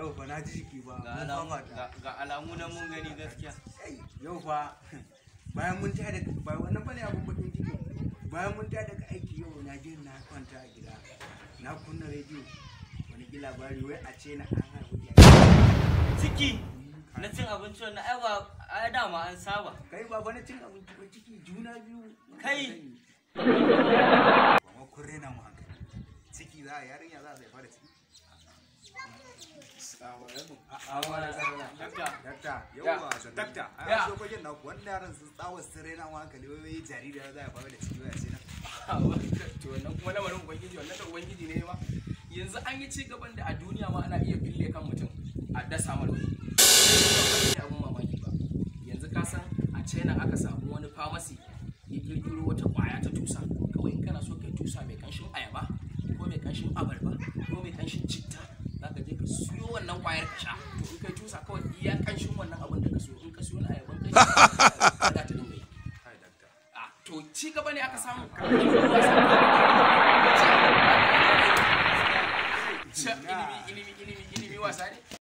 yau fa na ji jiki ba ga mun alamu fafata ga- ga alamu nan mun gani gaskiya Kai, yau fa bayan mun tada ba wannan bane abun bakin ciki bayan mun tada daga aiki yau na je na kwanta a gida na kunna rediyo wani ki labari wai a ce na an haihu ciki na cin abinci wannan ai ba ai dama an saba kai ba wani cin abinci ba ciki juna biyu Kai! ba ma kun rena mu hankali ciki za a yarinya za a zai fara ciki Dakta. dakta yauwa dakta a Ya. yanzu kwajen naku wanda yaran sun tsawa su rena mu hankali wai wai jaririya za a fara da ciki wai a ce na to wannan kuma lamarin ubangiji wannan da ubangiji ne ma yanzu an yi ci gaban da a duniya ma ana iya fille kan mutum a dasa mar wani ne abun mamaki ba yanzu ka san a china aka samu wani pharmacy ya kirkiro wata kwaya ta tusa kawai in kana so kai tusa mai kanshin ayaba ko mai kanshin abarba ko mai kanshin citta za ka je ka siyo wannan kwayar ka sha to in kai tusa kawai iya kanshin wannan abin da ka siyo in ka siyo na ayaban kai za ta dinga yi kai dakta Ah, to ci gaba ne aka samu ilimi ilimi ilimi ilimi wasa ne